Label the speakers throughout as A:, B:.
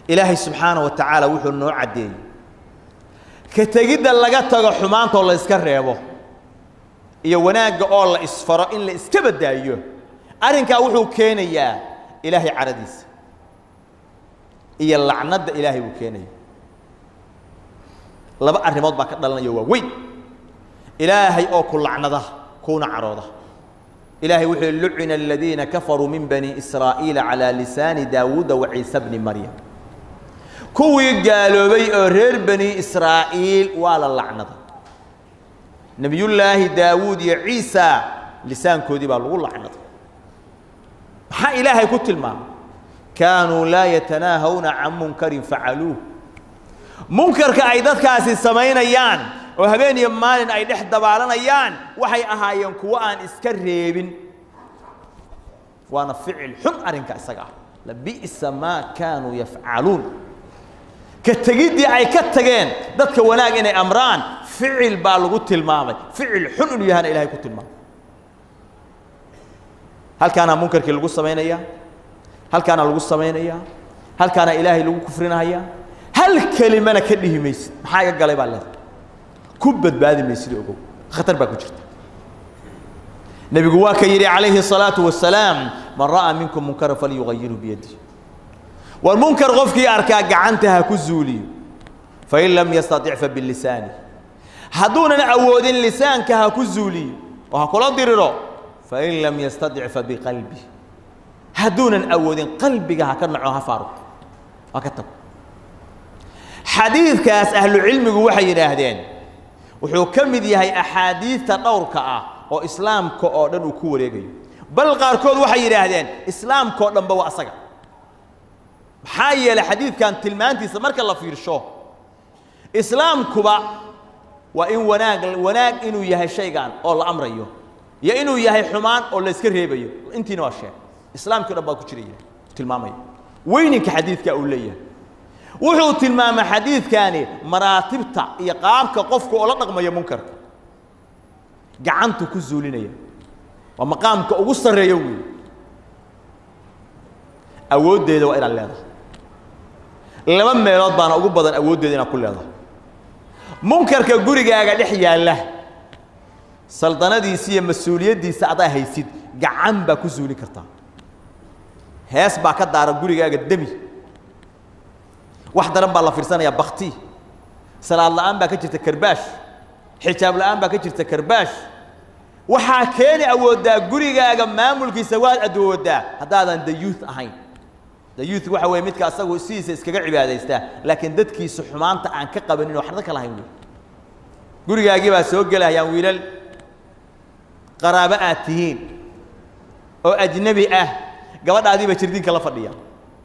A: ilaahay subxaana wa tacaala wuxuu noo caddeeyey ka tegidda laga tago xumaantoo la iska reebo iyo wanaagga oo la isfaro in la iska badaayo arrinkaa wuxuu keenayaa ilaahay caradiisa iyo lacnadda ilaahay buu keenaya laba arrimood baa ka dhalanaya waa weyn ilaahay oo ku lacnada kuuna carooda ilaahay wuxuu yihi lucina aladiina kafaruu min bani israa'iila calaa lisaani daawuuda wa ciise bni maryam kuwii gaaloobay oo reer bani israa'iil waa la lacnaday nebiyullaahi daawuud iyo ciisa lisaankoodii baa lagu lacnaday maxaa ilaahay ku tilmaamay kaanuu laa yatanaahawna can munkarin facaluuh munkarka ay dadkaasi samaynayaan oo habeen iyo maalin ay dhex dabaalanayaan waxay ahaayeen kuwo aan iska reebin waana ficil xun arrinka isaga ah labi'sa maa kaanuu yafcaluun ka tegiddii ay ka tageen dadka wanaag inay amraan ficil baa lagu tilmaamay ficil xun inuu yahana ilahay ku tilmaamay halkaana munkarkii lagu samaynayaa halkaana lagu samaynayaa halkaana ilaahay lagu kufrinahayaa hal kelimana ka dhihi maysid maxaa iga galay baa leedahay ku badbaadi maysid ogow khatar baa ku jirta nebigu waa ka yidhi calayhi الصalaaةu wasalaam man ra'aa minkum munkara falyugayirhu biyadih war munkar qofkii arkaa gacanta ha ku zuuliyo fain lam yastaطic fabilisaani hadduunan awoodin lisaanka ha ku zuuliyo oo ha kula diriro fain lam yastaطic fabiqalbi hadduunan awoodin qalbiga ha ka naco ha faaruq ha ka tago xadiidkaas ahlucilmigu waxay yidhaahdeen wuxuu ka mid yahay axaadiidta dhowrka ah oo islaamka oo dhan uu ku wareegayo bal qaarkood waxay yidhaahdeen islaamka oo dhanba waa asaga maxaa yeelay xadiidkan tilmaantiisa marka la fiirsho islaamkuba waa in wanaag wanaag inuu yahay shaygan oo la amrayo iyo inuu yahay xumaan oo la iska reebayo intiina waa sheeg islaamkii o dhan baa ku jiraya tilmaamaya weyninka xadiidka uu leeyahay wuxuu tilmaamay xadiidkani maraatibta iyo qaabka qofku oo la dhaqmaya munkarka gacantu ku zuulinaya waa maqaamka ugu sarreeyo weey awooddeeda waa inaad leedahay laba meelood baana ugu badan awooddeeda inaad ku leedahay munkarka gurigaaga dhex yaalla saldanadiisa iyo mas-uuliyaddiisa adaa haysid gacan baa ku zuulin kartaa hees baa ka daara gurigaaga demi wax daran baa la fiirsanayaa bakti salaad la'aan baa ka jirta karbaash xijaab la'aan baa ka jirta karbaash waxaa keeni awooddaa gurigaaga maamulkiisa waad adwooddaa haddaadan dayuuth ahayn dayuuth waxa weeye midka asagu sidiisa iskaga cibaadaystaa laakiin dadkiisa xumaanta aan ka qabanin oo waxna ka lahayn wey gurigaagii baa soo gelahayaan wiilal qaraabo aad tihiin oo ajnebi ah gabadhaadii bay jirdiinka la fadhiyaan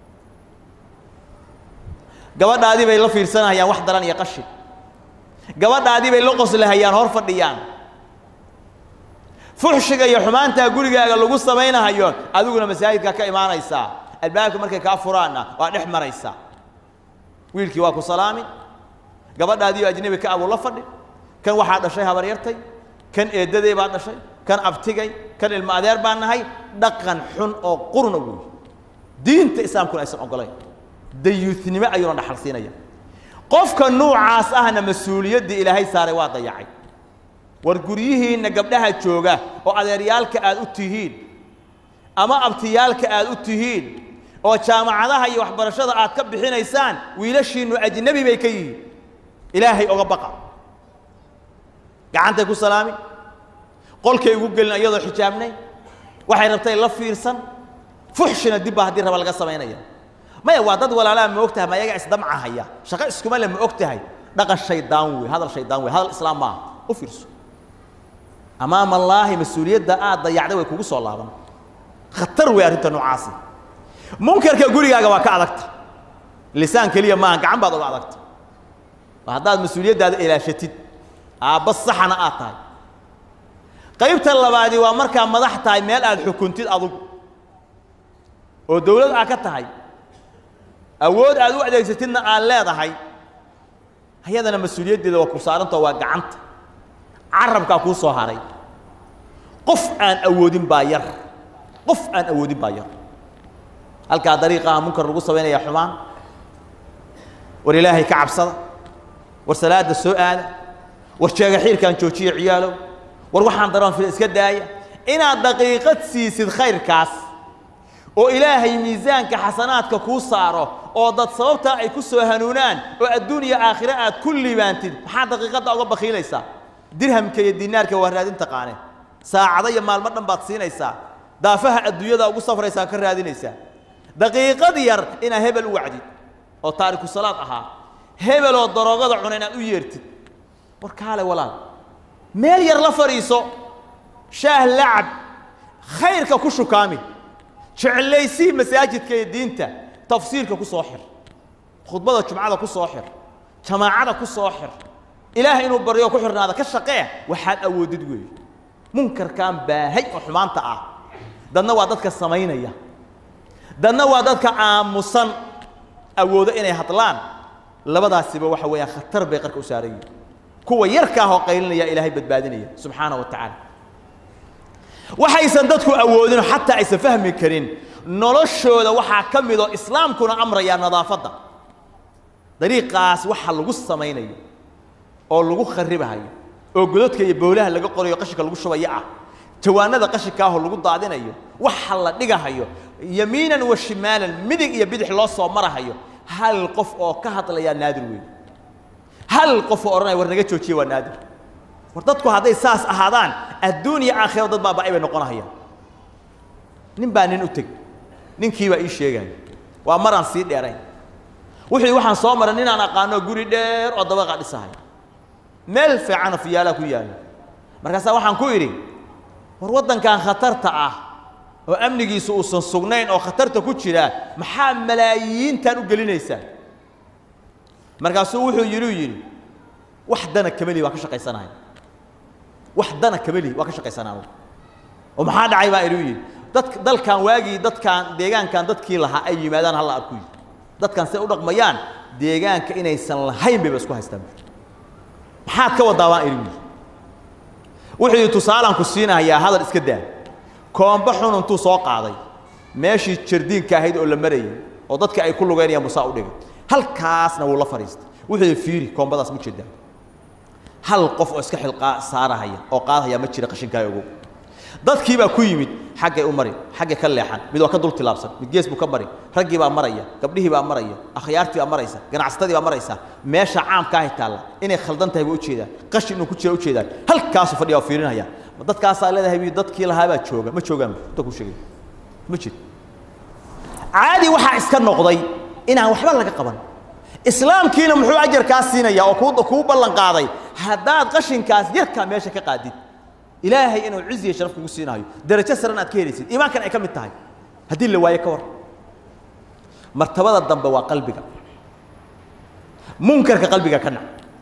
A: gabadhaadii bay la fiirsanahayaan wax daran iyo qashin gabadhaadii bay la qoslahayaan hor fadhiyaan fuxshiga iyo xumaantaa gurigaaga lagu samaynahayo adiguna masaajidkaa ka imaanaysaa albaabka markay kaa furaanna waa dhex maraysaa wiilkii waa ku salaamin gabadhaadii oo ajnebi ka abuu la fadhi kan waxaa dhashay habaryartay kan eeddaday baa dhashay kan abtigay kan ilmo adeer baa nahay dhaqan xun oo qurna wey diinta islaamkuna aysan ogolayn dayuutnimo ayuuna dhaxal siinaya qofka nuucaas ahna mas-uuliyaddii ilaahay saaray waa dayacay war guryihiinna gabdhaha jooga oo adeeryaalka aad u tihiin ama abtiyaalka aad u tihiin oo jaamacadaha iyo waxbarashada aad ka bixinaysaan wiilashiinnu ajnebi bay ka yihiin ilaahay oga baqa gacantay ku salaami qolkay ugu gelin iyadoo xijaabnay waxay rabtay la fiirsan fuxshina dib baa haddii raba laga samaynaya maya waa dad walaalaa ma og tahay ma ayaga isdamcahaya shaqo iskuma le ma og tahay dhaqan shaydaan wey hadal shaydaan wey hadal islaam maaha u fiirso amaama allaahi mas-uuliyadda aad dayacday way kugu soo laaban khatar wey arrinta noocaasi munkarka gurigaaga waa ka adagta lisaan keliya maaha gacan baad uga adagta haddaad mas-uuliyaddaada ilaashatid aabba saxana aad tahay qaybta labaadi waa markaa madax tahay meel aad xukuntid adugu oo dawlad aad ka tahay awood aad u adeegsatidna aad leedahay ayadana mas-uuliyaddeeda waa ku saarantao waa gacanta carabkaa kuu soo haray qof aan awoodin baa yar qof aan awoodin baa yar halkaa dariiqaha munkar lagu samaynaya xumaan war ilaahay ka cabsada war salaada soo aada war jeega xiirkaan joojiya ciyaalow war waxaan daroon fil iska daaya inaad daqiiqad siisid khayrkaas oo ilaahay miisaanka xasanaadka kuu saaro oo dad sababtaa ay ku soo hanuunaan oo adduun iyo aakhire aad ku liibaantid maxaa daqiiqadda uga bakiilaysaa dirhamka iyo dinaarka waa raadin taqaane saacado iyo maalmo dhan baad siinaysaa daafaha adduunyada ugu safraysaa ka raadinaysaa daqiiqad yar inaad hebel u wacdid oo taariku salaad ahaa hebeloo daroogada cuna inaad u yeertid war kaale walaal meel yar la fadhiiso shaah lacab khayrka ku shukaami jeclaysii masaajidka iyo diinta tafsiirka ku soo xir khudbada jumcada ku soo xir jamaacada ku soo xir ilaahay inuu baryo ku xirnaada ka shaqee waxaad awoodid weeye munkarkan baahay oo xumaanta ah dadna waa dadka samaynaya dadna waa dadka aamusan awoodo inay hadlaan labadaasiba waxa weeyaan khatar bay qarka u saaran yihin kuwa yarkaahoo qaylinaya ilaahay badbaadinaya subxaana wa tacaala waxaysan dadku awoodin xataa aysan fahmi karin noloshooda waxaa ka mid oo islaamkuna amraya nadaafadda dariiqaas waxa lagu samaynayo oo lagu kharibahayo oo gododka iyo boolaha laga qorayo qashinka lagu shubayo ah jawaanada qashinkaahoo lagu daadinayo waxa la dhigahayo yamiinan wa shimaalan midig iyo bidix loo soo marahayo hal qof oo ka hadlayaa naadir weyn hal qof oo odhanaya war naga joojiya waa naadir war dadku hadday saas ahaadaan adduun iyo aakhiro dad baaba'ay bay noqonahayaan nin baa nin u teg ninkii baa ii sheegaya waa maraan sii dheerayn wuxuu yidhi waxaan soo maray ninaan aqaano guri dheer oo dabaqa dhisahay meel fiicana fiyaalaha ku yaalla markaasaa waxaan ku idhi war waddankan khatarta ah oo amnigiisu uusan sugnayn oo khatarta ku jira maxaa malaayiintan u gelinaysaa markaasuu wuxuu yidhi yidhi wax dana kameli waa ka shaqaysanahay wax dana kameli waa ka shaqaysanaa oo maxaa dhacay baa idhi yidhi dadk dalkan waagii dadkaan deegaankan dadkii lahaa ay yimaadaan halla arku yidhi dadkan say u dhaqmayaan deegaanka inaysan lahayn bayba isku haystaan maxaad ka wadaa baan idhi yidhi wuxuu yidhi tusaalaan ku siinahayaa hadal iska daa koomba xun intuu soo qaaday meeshii jardiinka ahayd oo la marayay oo dadka ay ku lugaynayaan musaa u dhigay halkaasna wuu la fadhiistay wuxuu yidhi fiiri koombadaas ma jeedaa hal qof oo iska xilqaa saarahaya oo qaadahaya ma jira qashinkaa ogow dadkii baa ku yimid xaggay u mari xaggay ka leexan mid waa ka dul tilaabsan mid gees buu ka mari raggii baa maraya gabdhihii baa maraya akhyaartii baa maraysa ganacsatadii baa maraysa meesha caamka ahay taalla inay khaldan tahay baa ujeedaan qashin inuu ku jira ujeedaan halkaasuu fadhiya oo fiirinaya ma dadkaasaa leedahay bii dadkii lahaabaa jooga ma joogaan inta ku sheegay ma jiro caadi waxaa iska noqday inaan waxba laga qaban islaamkiina muxuu ajarkaa siinaya oo kuu kuu ballan qaaday haddaad qashinkaas yarkaa meesha ka qaadid ilaahay inuu ciz iyo sharaf kugu siinayo darajo saran aad ka helaysid iimaankan ay ka mid tahay haddii la waayo ka war martabada dambe waa qalbiga munkarka qalbiga ka nac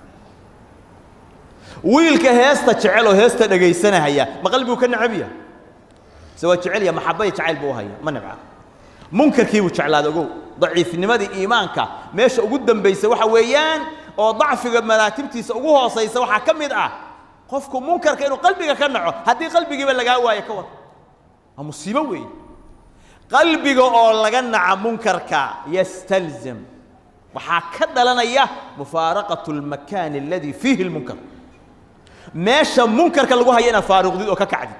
A: wiilka heesta jecel oo heesta dhegaysanahaya ma qalbigu ka nacabiya se waa jecel ya maxabaya jacayl buu haya ma nibca munkarkii buu jeclaada ogow daciifnimadii iimaanka meesha ugu dambaysa waxa weeyaan oo dacfiga maraatibtiisa ugu hoosaysa waxaa ka mid ah qofku munkarka inuu qalbiga ka naco haddii qalbigiiba lagaa waayo ka war waa musiibo weeye qalbiga oo laga naca munkarka yastalzim waxaa ka dhalanaya mufaaraqatu اlmakaani aladii fiihi اlmunkar meesha munkarka lagu haya inaad faaruqdid oo ka kacdid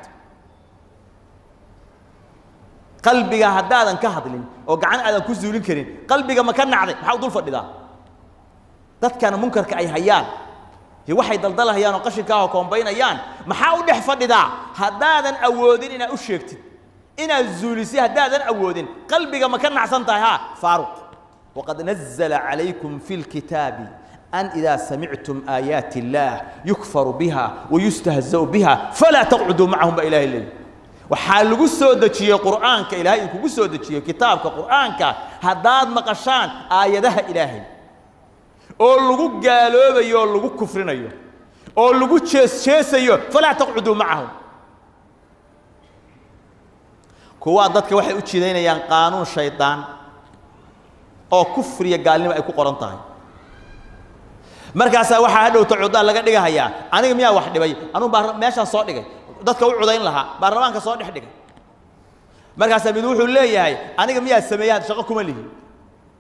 A: qalbiga haddaadan ka hadlin oo gacan aadan ku zuulin karin qalbiga ma ka nacday maxaa u dul fadhidaa dadkana munkarka ay hayaan iyo waxay daldalahayaan oo qashinkaahoo koombaynayaan maxaa u dhex fadhidaa haddaadan awoodin inaad u sheegtid inaad zuulisid haddaadan awoodin qalbiga ma ka nacsan tahay ha faaruq waqad nazla calaykum fi lkitaabi أن إذا سمعتم آيات الله يكفر بها ويستهزأ بها فلا تقعدوا معهم بإله الله waxaa lagu soo dejiyey qur'aanka ilaahay uu kugu soo dejiyey kitaabka qur'aanka haddaad maqashaan aayadaha ilaahay oo lagu gaaloobayo oo lagu kufrinayo oo lagu jees jeesayo falaa taqcuduu macahum kuwaa dadka waxay u jidaynayaan qaanuun shaydaan oo kufriya gaalnimo ay ku qoran tahay markaasaa waxaa hadhowta cudaan laga dhigahayaa aniga miyaa wax dhibay anuu baa meeshaan soo dhigay dadka u cudayn lahaa baarlamaanka soo dhex dhigay markaasaa mid wuxuu leeyahay aniga miyaa sameeyaan shaqo kuma lihi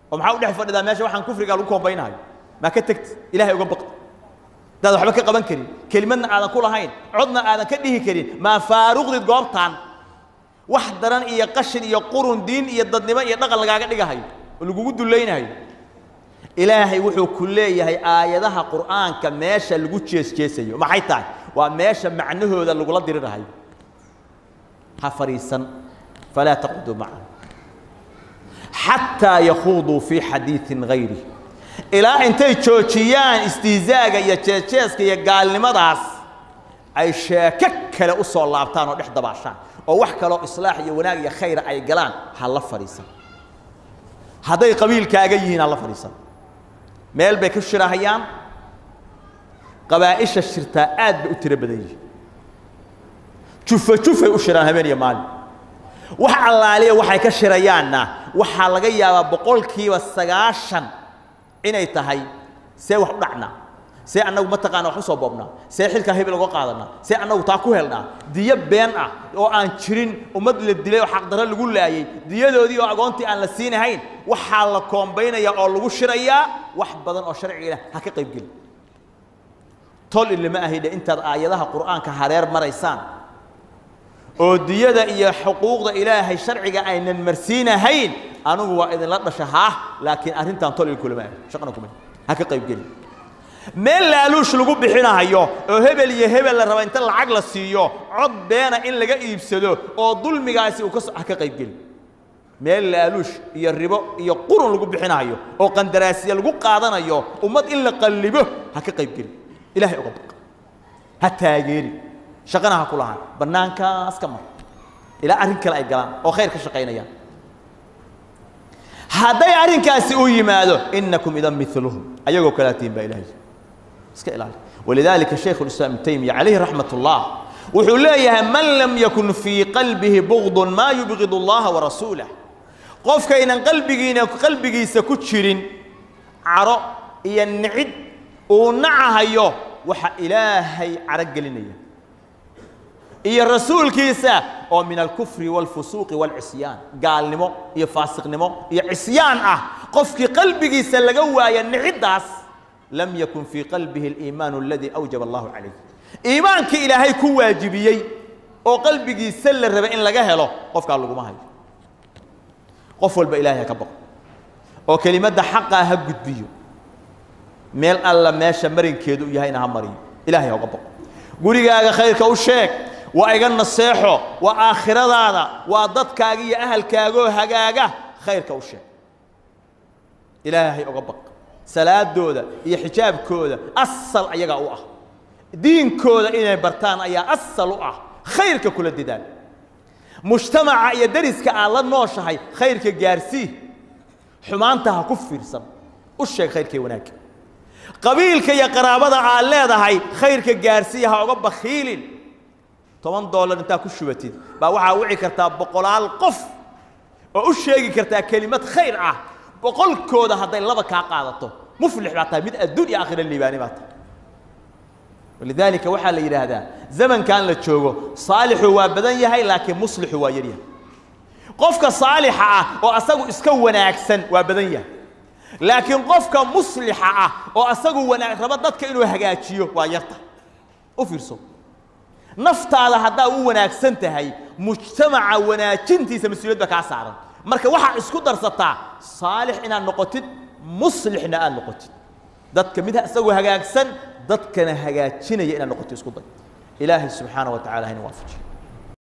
A: oo maxaa u dhex fadhidaa meesha waxaan kufriga lagu koombaynayo maa ka tegti ilahay uga baqda hadaad waxba ka qaban karin kelimadna aadan ku lahayn codna aadan ka dhihi karin maa faaruqdid goobtaan wax daran iyo qashin iyo qurun diin iyo dadnimo iyo dhaqan lagaaga dhigahayo oo lagugu dulaynayo ilaahay wuxuu ku leeyahay aayadaha qur'aanka meesha lagu jeesjeesayo maxay tahay waa meesha macnahooda lagula dirirahayo ha fadhiisan falaa taquduu macahu xataa yakhuuduu fii xadiiin gayri ilaa intay joojiyaan istihzaaga iyo jeesjeeska iyo gaalnimadaas ay sheeko kale u soo laabtaan oo dhex dabaashaan oo wax kaloo islaax iyo wanaag iyo khayra ay galaan ha la fadhiisan hadday qabiilkaaga yihiin ha la fadhiisan meel bay ka shirahayaan qabaa'isha shirtaa aad bay u tiro badan yihiin jufa jufay u shiraan habeen iyo maalin wax allaaliya waxay ka shirayaanna waxaa laga yaabaa boqolkiiba sagaashan inay tahay see wax u dhacnaa see annagu mataqaana wax u soo boobnaa see xilkaa hebel uga qaadanaa see annagu taa ku helnaa diyo been ah oo aan jirin ummad la dilay oo xaqdarro lagu laayey diyadoodii oo agoontii aan la siinahayn waxaa la koombaynayaa oo lagu shirayaa wax badan oo sharciga ha ka qayb geli tol ilama ahidhe intaad aayadaha qur'aanka hareer maraysaan oo diyada iyo xuquuqda ilaahay sharciga aynan marsiinahayn anigu waa idinla dhasha haah laakiin arrintan tol il kulama ahi shaqana kuma ha ka qayb geli meel laaluush lagu bixinahayo oo hebel iyo hebel la raba inta lacag la siiyo cod beena in laga iibsado oo dulmigaasi uu ka so ha ka qayb geli meel laaluush iyo ribo iyo qurun lagu bixinahayo oo qandaraasiya lagu qaadanayo ummad in la qallibo ha ka qayb geli ilaahay uga baq ha taageeri shaqana ha ku lahaan bannaankaas ka mar ilaa arrin kale ay galaan oo khayr ka shaqaynayaan hadday arrinkaasi u yimaado inakum idan miluhum ayagoo kalaa tihin baa ilahay iska ilaali walidaalika shaykhu lislaam ibnu taymiya calayhi raxmat ullah wuxuu leeyahay man lam yakun fii qalbihi bugdun maa yubgid allaha warasuulah qofkaynan qalbigiina qalbigiisa ku jirin caro iyo nicid uu nacahayo waxa ilaahay caro gelinaya iyo rasuulkiisa oo min alkufri wاlfusuuqi wاlcisyaan gaalnimo iyo faasiqnimo iyo cisyaan ah qofkii qalbigiisa laga waaya niciddaas lam yakun fii qalbihi اliimaanu aladii awjaba allahu calayh iimaankii ilaahay ku waajibiyey oo qalbigiisa la raba in laga helo qofkaa laguma hayo qof walba ilahay ha ka baqo oo kelimadda xaqaa ha gudbiyo meel alla meesha marinkeedu u yahayna ha mariyo ilahay ha uga baqo gurigaaga khayrka u sheeg waa iga naseexo waa aakhiradaada waa dadkaaga iyo ahalkaagoo hagaaga khayrka u sheeg ilaahay uga baq salaadooda iyo xijaabkooda asal ayagaa u ah diinkooda inay bartaan ayaa asal u ah khayrka kula dadaal mujtamaca iyo dariska aad la nooshahay khayrka gaarsii xumaanta ha ku fiirsan u sheeg khayrkii wanaagga qabiilka iyo qaraabada aad leedahay khayrka gaarsiiya ha uga bakhiilin toban doolar intaa ku shubatid baa waxaa wici kartaa boqolaal qof oo u sheegi kartaa kelimad khayr ah boqolkooda hadday laba kaa qaadato muflix baa tahay mid adduun iyo aakhira liibaani baa tahay walidaalika waxaa la yidhaahdaa zamankan la joogo saalixu waa badan yahay laakiin muslixu waa yaryahay qofka saalixa ah oo asagu iska wanaagsan waa badan yahay laakiin qofka muslixa ah oo asagu wanaag raba dadka inuu hagaajiyo waa yarta u fiirso naftaada haddaa u wanaagsan tahay mujtamaca wanaajintiisa mas-uuliyad ba kaa saaran marka waxaa isku darsataa saalix inaad noqotid muslixna aad noqotid dadka mid isagoo hagaagsan dadkana hagaajinaya inaad noqotid isku day ilaahay subxaana wa tacala hayna waafajiyo